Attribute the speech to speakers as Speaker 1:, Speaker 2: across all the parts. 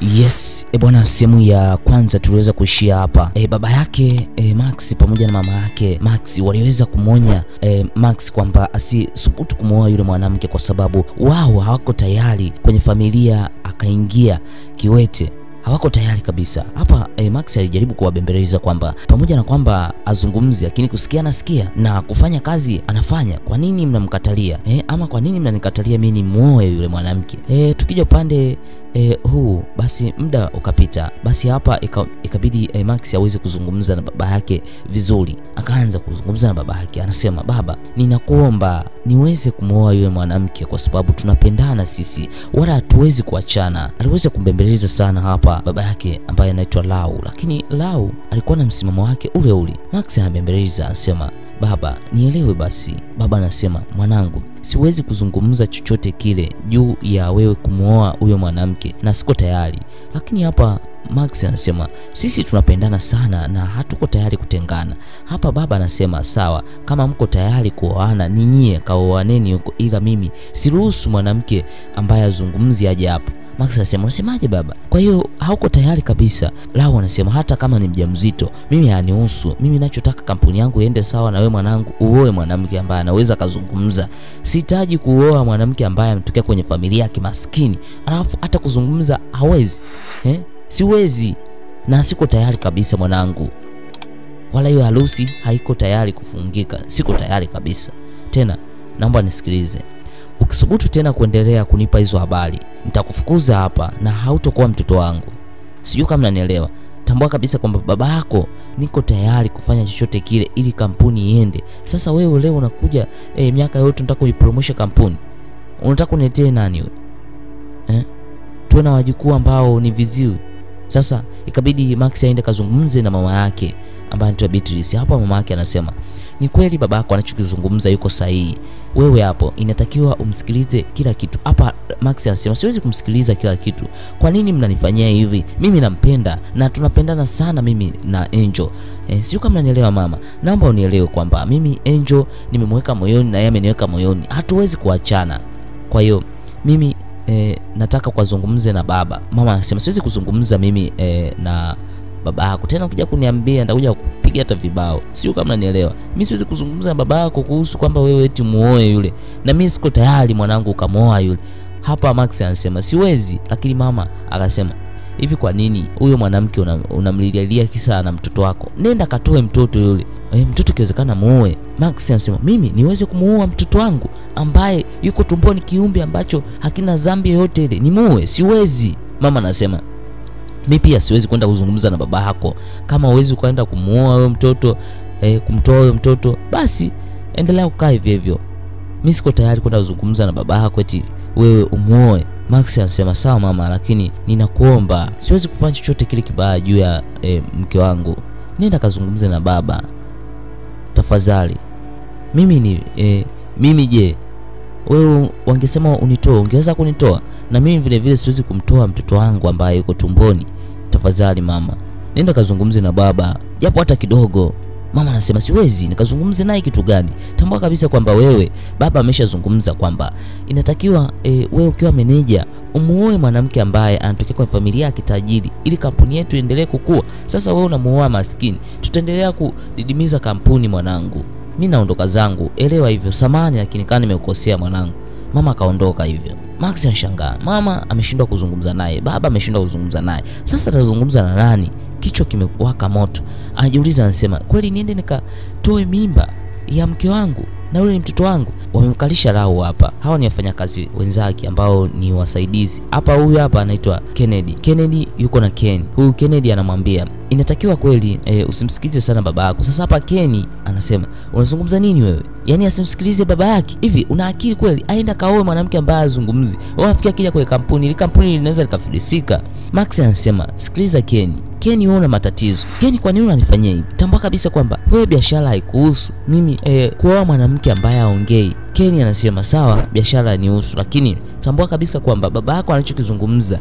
Speaker 1: Yes, e bwana, sehemu ya kwanza tuliweza kuishia hapa. E, baba yake e, Max pamoja na mama yake Max waliweza kumwonya e, Max kwamba asisubutu kumwoa yule mwanamke kwa sababu wao hawako tayari kwenye familia, akaingia kiwete hawako tayari kabisa hapa. Eh, Max alijaribu kuwabembeleza kwamba pamoja na kwamba azungumzi, lakini kusikia anasikia na kufanya kazi anafanya. Kwa nini mnamkatalia eh? Ama kwa nini mnanikatalia mimi nimuoe yule mwanamke eh? Tukija upande eh, huu basi muda ukapita, basi hapa ikabidi eh, Max aweze kuzungumza na baba yake vizuri. Akaanza kuzungumza na baba yake, anasema baba, ninakuomba niweze kumwoa yule mwanamke kwa sababu tunapendana sisi, wala hatuwezi kuachana. Aliweza kumbembeleza sana hapa baba yake ambaye anaitwa Lau, lakini Lau alikuwa na msimamo wake ule ule. Max anabembeleza anasema, baba nielewe basi. Baba anasema, mwanangu, siwezi kuzungumza chochote kile juu ya wewe kumwoa huyo mwanamke na siko tayari. Lakini hapa Max anasema sisi tunapendana sana na hatuko tayari kutengana. Hapa baba anasema sawa, kama mko tayari kuoana ninyie kaoaneni huko, ila mimi siruhusu mwanamke ambaye azungumzi aje hapa. Max anasema unasemaje baba? Kwa hiyo hauko tayari kabisa? Lau anasema hata kama ni mjamzito mimi hanihusu. Mimi ninachotaka kampuni yangu iende sawa na wewe mwanangu, uoe mwanamke ambaye anaweza kazungumza. Sihitaji kuoa mwanamke ambaye ametokea kwenye familia ya kimaskini alafu hata kuzungumza hawezi eh? Siwezi na siko tayari kabisa mwanangu, wala hiyo harusi haiko tayari kufungika, siko tayari kabisa. Tena naomba nisikilize, ukisubutu tena kuendelea kunipa hizo habari nitakufukuza hapa na hautokuwa mtoto wangu. Sijui kama nanielewa. Tambua kabisa kwamba baba yako niko tayari kufanya chochote kile ili kampuni iende. Sasa wewe leo unakuja eh, miaka yote unataka kuipromosha kampuni, unataka kuniletee nani wewe eh? Tuwe na wajukuu ambao ni viziwi. Sasa ikabidi Max aende kazungumze na mama yake ambaye anaitwa Beatrice. Hapo mama yake anasema ni kweli baba yako anachokizungumza yuko sahihi. Wewe hapo inatakiwa umsikilize kila kitu. Hapa Max anasema siwezi kumsikiliza kila kitu. Kwa nini mnanifanyia hivi? Mimi nampenda na tunapendana sana mimi na Angel. E, sio kama mnanielewa mama. Naomba unielewe kwamba mimi Angel nimemweka moyoni na yeye ameniweka moyoni. Hatuwezi kuachana. Kwa hiyo mimi e, nataka kuzungumze na baba. Mama anasema siwezi kuzungumza mimi e, na baba yako tena, ukija kuniambia nitakuja kupiga hata vibao. Sio kama unanielewa. Mimi siwezi kuzungumza na baba yako kuhusu kwamba wewe eti muoe yule, na mimi siko tayari mwanangu ukamwoa yule. Hapa Max anasema siwezi, lakini mama akasema hivi, kwa nini huyo mwanamke unamlilialia una kisa na mtoto wako? Nenda katoe mtoto yule e, mtoto ikiwezekana muoe. Max anasema mimi niweze kumuoa mtoto wangu ambaye yuko tumboni, kiumbe ambacho hakina dhambi yoyote ile, nimuoe? Siwezi. Mama anasema mi pia siwezi kwenda kuzungumza na baba yako. Kama huwezi kwenda kumuoa huyo mtoto eh, kumtoa huyo mtoto, basi endelea kukaa hivyo hivyo. Mi siko tayari kwenda kuzungumza na baba yako eti wewe umuoe. Max anasema sawa mama, lakini ninakuomba, siwezi kufanya chochote kile kibaya juu ya eh, mke wangu. Nenda kazungumze na baba tafadhali. Mimi ni eh, mimi je, wewe wangesema unitoe, ungeweza kunitoa? Na mimi vile vile siwezi kumtoa mtoto wangu ambaye yuko tumboni. Tafadhali mama, nenda kazungumze na baba japo hata kidogo. Mama anasema siwezi, nikazungumze naye kitu gani? Tambua kabisa kwamba wewe baba ameshazungumza kwamba inatakiwa e, wewe ukiwa meneja umuoe mwanamke ambaye anatokea kwenye familia ya kitajiri ili kampuni yetu iendelee kukua. Sasa wewe unamuoa maskini, tutaendelea kudidimiza kampuni mwanangu. Mi naondoka zangu, elewa hivyo. Samani, lakini kama nimekukosea mwanangu. Mama akaondoka hivyo. Max anashangaa, mama ameshindwa kuzungumza naye, baba ameshindwa kuzungumza naye, sasa atazungumza na nani? Kichwa kimewaka moto, anajiuliza, anasema kweli niende nikatoe mimba ya mke wangu na yule ni mtoto wangu? Wamemkalisha Lau hapa. Hawa ni wafanyakazi wenzake ambao ni wasaidizi hapa. Huyu hapa anaitwa Kennedy. Kennedy yuko na Ken. Huyu Kennedy anamwambia inatakiwa kweli e, usimsikilize sana baba yako. Sasa hapa Ken anasema unazungumza nini wewe? Yaani asimsikilize baba yake? Hivi una akili kweli? Aenda kaoe mwanamke ambaye azungumzi. Wewe unafikia kija kwenye kampuni, ile kampuni linaweza likafilisika. Max anasema sikiliza Ken. Ken, wewe una matatizo. Ken, kwa nini unanifanyia hivi? Tambua kabisa kwamba wewe biashara haikuhusu. Mimi e, kuoa mwanamke ambaye haongei. Ken anasema sawa, biashara nihusu, lakini tambua kabisa kwamba baba yako anachokizungumza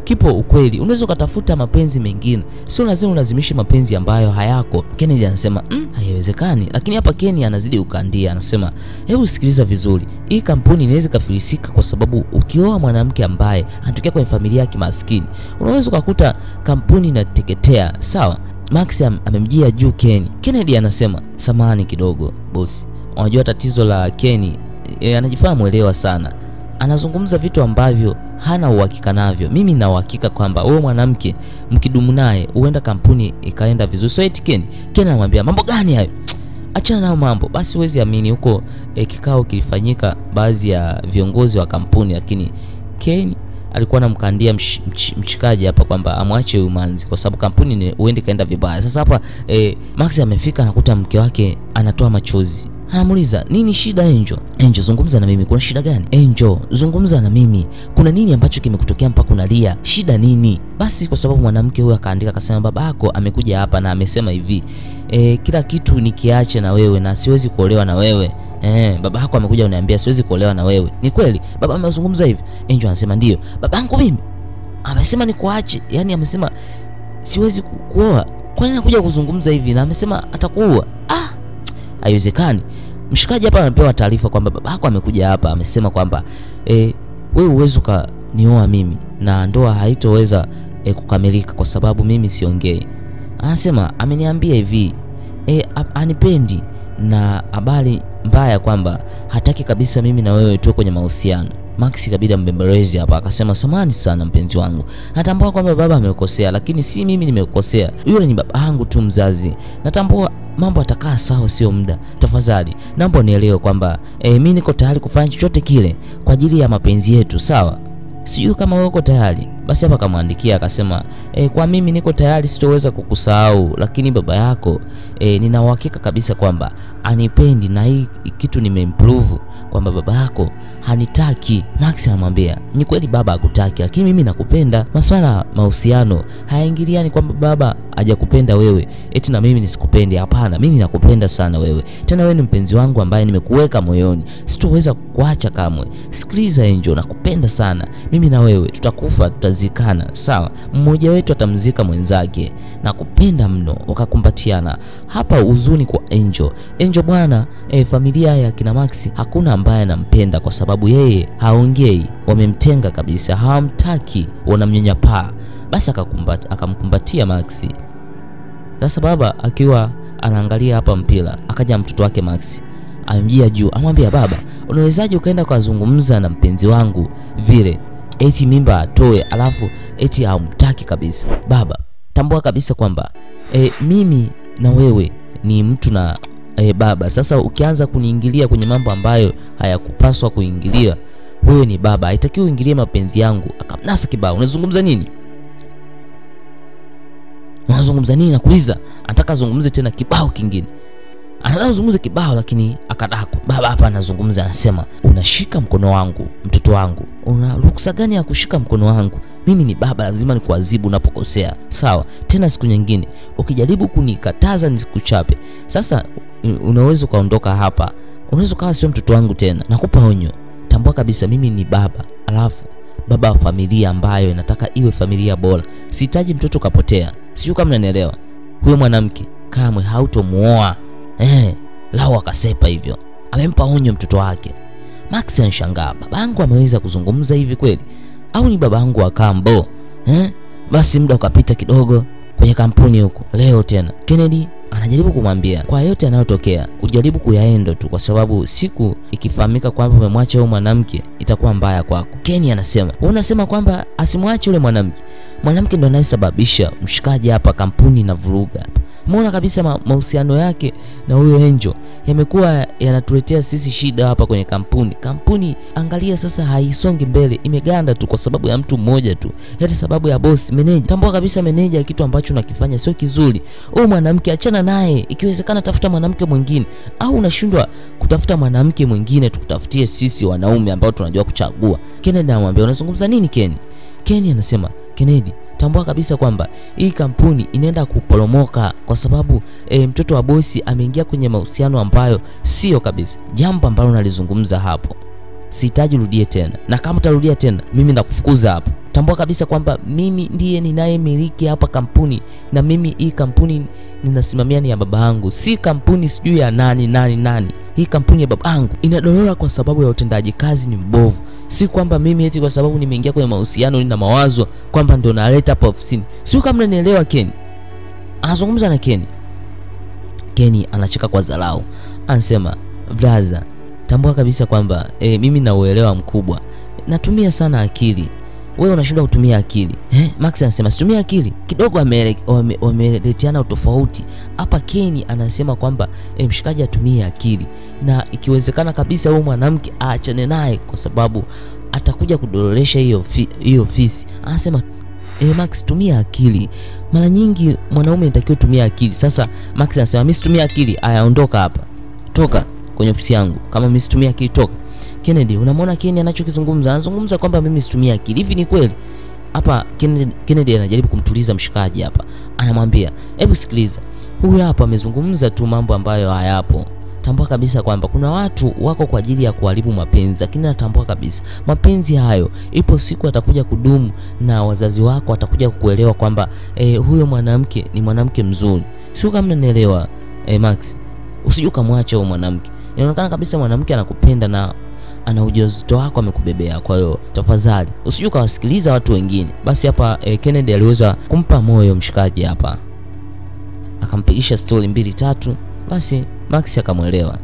Speaker 1: kipo ukweli. Unaweza ukatafuta mapenzi mengine, sio lazima ulazimishe mapenzi ambayo hayako. Kennedy anasema mm, haiwezekani. Lakini hapa Kenny anazidi ukandia, anasema hebu sikiliza vizuri, hii kampuni inaweza ikafilisika kwa sababu ukioa mwanamke ambaye anatokea kwenye familia ya kimaskini, unaweza ukakuta kampuni inateketea. Sawa, Max am, amemjia juu Kenny. Kennedy anasema samahani kidogo bosi, unajua tatizo la Kenny e, anajifanya mwelewa sana, anazungumza vitu ambavyo hana uhakika navyo. Mimi na uhakika kwamba wewe mwanamke mkidumu naye huenda kampuni ikaenda vizuri. So eti Kenny, Kenny anamwambia mambo gani hayo? Achana nayo mambo basi. Huwezi amini huko e, kikao kilifanyika baadhi ya viongozi wa kampuni, lakini Kenny alikuwa anamkandia msh, msh, mshikaji hapa kwamba amwache huyu manzi kwa sababu kampuni huende kaenda vibaya. Sasa hapa e, Max amefika anakuta mke wake anatoa machozi anamuuliza nini shida Angel? Angel, zungumza na mimi, kuna shida gani? Angel, zungumza na mimi, kuna nini ambacho kimekutokea mpaka unalia? Shida nini? Basi kwa sababu mwanamke huyo akaandika akasema, babako amekuja hapa na amesema hivi e, kila kitu nikiache na wewe na siwezi kuolewa na wewe Eh, baba yako amekuja uniambia siwezi kuolewa na wewe. Ni kweli? Baba amezungumza hivi? Angel anasema ndio. Babangu mimi amesema nikuache, yaani amesema siwezi kuoa. Kwa nini anakuja kuzungumza hivi na amesema atakuua? Ah, haiwezekani. Mshikaji hapa anapewa taarifa kwamba babako amekuja hapa amesema kwamba e, wewe uwezi ukanioa mimi na ndoa haitoweza e, kukamilika kwa sababu mimi siongei. Anasema ameniambia hivi e, anipendi na habari mbaya kwamba hataki kabisa mimi na wewe tuwe kwenye mahusiano. Max ikabidi ambembelezi hapa, akasema samani sana mpenzi wangu, natambua kwamba baba amekosea, lakini si mimi nimekosea, yule ni baba yangu tu mzazi. Natambua mambo atakaa sawa, sio muda. Tafadhali naomba unielewe kwamba e, mimi niko tayari kufanya chochote kile kwa ajili ya mapenzi yetu, sawa? Sijui kama wewe uko tayari. Basi hapa akamwandikia akasema, e, kwa mimi niko tayari, sitoweza kukusahau, lakini baba yako e, nina uhakika kabisa kwamba anipendi na hii kitu nimeimprove kwamba baba yako hanitaki. Max anamwambia ni kweli baba hakutaki, lakini mimi nakupenda. Maswala ya mahusiano hayaingiliani kwamba baba hajakupenda wewe eti na mimi nisikupende. Hapana, mimi nakupenda sana wewe, tena wewe ni mpenzi wangu ambaye nimekuweka moyoni, sitoweza kuacha kamwe. Sikiliza Angel, nakupenda sana mimi na wewe tutakufa, tutazikana, sawa? Mmoja wetu atamzika mwenzake. Nakupenda mno. Wakakumbatiana hapa, huzuni kwa Angel. Angel bwana, e, familia ya kina Max hakuna ambaye anampenda kwa sababu yeye haongei, wamemtenga kabisa, hawamtaki, wanamnyanyapaa. Basi akamkumbatia Max. Sasa baba akiwa anaangalia hapa mpira, akaja mtoto wake Max amemjia juu, amwambia baba, unawezaje ukaenda ukazungumza na mpenzi wangu vile eti mimba atoe, alafu eti hamtaki kabisa? Baba, tambua kabisa kwamba e, mimi na wewe ni mtu na e, baba. Sasa ukianza kuniingilia kwenye mambo ambayo hayakupaswa kuingilia, wewe ni baba, haitakiwi uingilie mapenzi yangu. Akamnasa kibao, unazungumza nini? Unazungumza nini? Nakuuliza. Anataka azungumze tena kibao kingine anataka kuzungumza kibao lakini akadako. Baba hapa anazungumza, anasema unashika mkono wangu, mtoto wangu, una ruksa gani ya kushika mkono wangu? Mimi ni baba, lazima nikuadhibu unapokosea, sawa? Tena siku nyingine ukijaribu kunikataza nisikuchape. Sasa unaweza ukaondoka hapa, unaweza ukawa sio mtoto wangu tena. Nakupa onyo, tambua kabisa mimi ni baba, alafu baba wa familia ambayo inataka iwe familia bora. Sihitaji mtoto kapotea, sijui kama unanielewa. Huyo mwanamke kamwe hautomuoa. Eh, lao akasepa hivyo, amempa onyo mtoto wake. Max anshangaa, babangu ameweza kuzungumza hivi kweli au ni babangu wa kambo eh? Basi muda ukapita kidogo kwenye kampuni huko. Leo tena Kennedy anajaribu kumwambia kwa yote yanayotokea ujaribu kuyaenda tu, kwa sababu siku ikifahamika kwamba umemwacha huyo mwanamke itakuwa mbaya kwako. Kenny anasema wewe unasema kwamba asimwache yule mwanamke, mwanamke ndo anayesababisha mshikaji hapa, kampuni na vuruga hapa. Umeona kabisa mahusiano yake na huyo Angel yamekuwa yanatuletea sisi shida hapa kwenye kampuni. Kampuni angalia sasa, haisongi mbele, imeganda tu kwa sababu ya mtu mmoja tu, hata sababu ya boss meneja. Tambua kabisa meneja, kitu ambacho unakifanya sio kizuri. Huyo mwanamke achana naye, ikiwezekana tafuta mwanamke mwingine, au unashindwa kutafuta mwanamke mwingine, tukutafutie sisi wanaume ambao tunajua kuchagua. Kennedy anamwambia unazungumza nini Kenny? Kenny anasema Kennedy tambua kabisa kwamba hii kampuni inaenda kuporomoka kwa sababu e, mtoto wa bosi ameingia kwenye mahusiano ambayo sio kabisa. Jambo ambalo nalizungumza hapo sihitaji urudie tena, na kama utarudia tena mimi nakufukuza hapa. tambua kabisa kwamba mimi ndiye ninayemiliki hapa kampuni na mimi hii kampuni ninasimamia ni ya baba yangu, si kampuni sijui ya nani nani nani. Hii kampuni ya baba yangu inadorora kwa sababu ya utendaji kazi ni mbovu, si kwamba mimi eti kwa sababu nimeingia kwenye mahusiano na mawazo kwamba ndo naleta hapa ofisini. Sio kama unanielewa Ken. Anazungumza na Ken. Ken anacheka kwa dharau, anasema blaza, tambua kabisa kwamba e, mimi na uelewa mkubwa, natumia sana akili wewe unashindwa kutumia akili eh? Max anasema situmia akili kidogo, wameletiana utofauti hapa. Ken anasema kwamba eh, mshikaji atumie akili na ikiwezekana kabisa huyo mwanamke aachane naye kwa sababu atakuja kudororesha hiyo hiyo ofisi. Anasema eh, Max tumia akili. Mara nyingi mwanaume anatakiwa tumia akili. Sasa Max anasema mimi situmia akili. Aya, ondoka hapa, toka kwenye ofisi yangu. Kama mimi situmia akili, toka. Kennedy, unamwona Kennedy anachokizungumza? Anazungumza kwamba mimi situmia akili. Hivi ni kweli? Hapa Kennedy, Kennedy anajaribu kumtuliza mshikaji hapa. Anamwambia, "Hebu sikiliza. Huyu hapa amezungumza tu mambo ambayo hayapo. Tambua kabisa kwamba kuna watu wako kwa ajili ya kuharibu mapenzi, lakini natambua kabisa mapenzi hayo ipo siku atakuja kudumu na wazazi wako watakuja kukuelewa kwamba eh, huyo mwanamke ni mwanamke mzuri. Sio kama unanielewa eh, Max. Usije ukamwacha huyo mwanamke. Inaonekana kabisa mwanamke anakupenda na ana ujauzito wako amekubebea. Kwa hiyo tafadhali usije ukawasikiliza watu wengine. Basi hapa eh, Kennedy aliweza kumpa moyo mshikaji hapa, akampigisha stori mbili tatu, basi Max akamwelewa.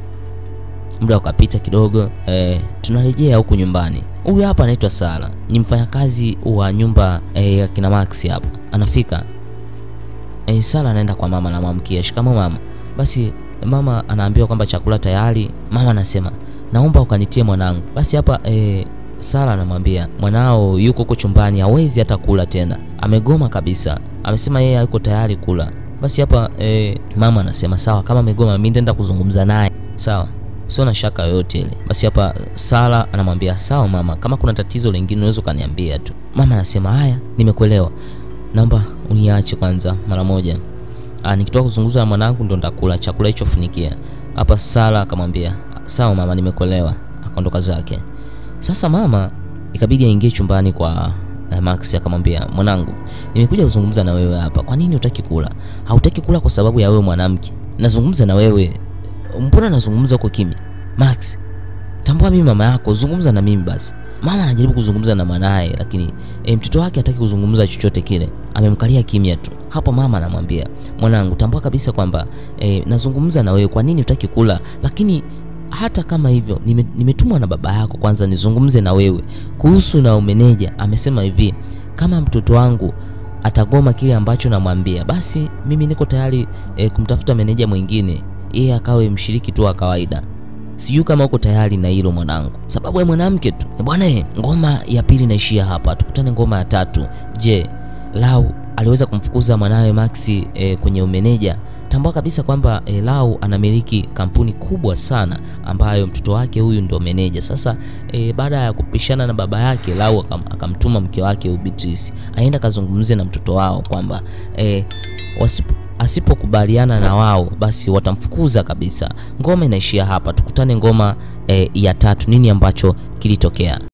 Speaker 1: Muda ukapita kidogo, eh, tunarejea huku nyumbani. Huyu hapa anaitwa Sara, ni mfanyakazi wa nyumba eh, ya kina Max hapa. Anafika eh, Sara anaenda kwa mama, anamwamkia shikamo mama. Basi mama anaambiwa kwamba chakula tayari. Mama anasema naomba ukanitie mwanangu. Basi hapa e, Sara anamwambia mwanao yuko huko chumbani, hawezi hata kula tena, amegoma kabisa, amesema yeye hayuko tayari kula. Basi hapa e, mama anasema sawa, kama amegoma mimi nitaenda kuzungumza naye, sawa, sio na shaka yoyote ile. Basi hapa Sara anamwambia sawa mama, kama kuna tatizo lingine unaweza ukaniambia tu. Mama anasema haya, nimekuelewa, naomba uniache kwanza mara moja. Ah, nikitoka kuzungumza na mwanangu ndo ndakula chakula hicho, funikia hapa. Sara akamwambia sawa mama, nimekuelewa. Akaondoka zake. Sasa mama ikabidi aingie chumbani kwa eh, Max akamwambia, mwanangu, nimekuja kuzungumza na wewe hapa. Kwa nini hutaki kula? Hautaki kula kwa sababu ya wewe mwanamke. Nazungumza na wewe, mbona nazungumza huko kimya? Max, tambua mimi mama yako, zungumza na mimi basi. Mama anajaribu kuzungumza na mwanaye, lakini e, mtoto wake hataki kuzungumza chochote kile, amemkalia kimya tu. Hapo mama anamwambia, mwanangu, tambua kabisa kwamba e, nazungumza na wewe, kwa nini hutaki kula? Lakini hata kama hivyo nime, nimetumwa na baba yako kwanza nizungumze na wewe kuhusu na umeneja. Amesema hivi, kama mtoto wangu atagoma kile ambacho namwambia, basi mimi niko tayari e, kumtafuta meneja mwingine, yeye akawe mshiriki tu wa kawaida. Sijui kama uko tayari na hilo mwanangu, sababu ya mwanamke tu bwana. Ngoma ya pili inaishia hapa, tukutane ngoma ya tatu. Je, Lau aliweza kumfukuza mwanawe Maxi e, kwenye umeneja? Tambua kabisa kwamba e, Lau anamiliki kampuni kubwa sana ambayo mtoto wake huyu ndo meneja. Sasa e, baada ya kupishana na baba yake, Lau akam, akamtuma mke wake Beatrice aenda kazungumze na mtoto wao kwamba e, wasipo asipokubaliana na wao basi watamfukuza kabisa. Ngoma inaishia hapa, tukutane ngoma e, ya tatu. Nini ambacho kilitokea?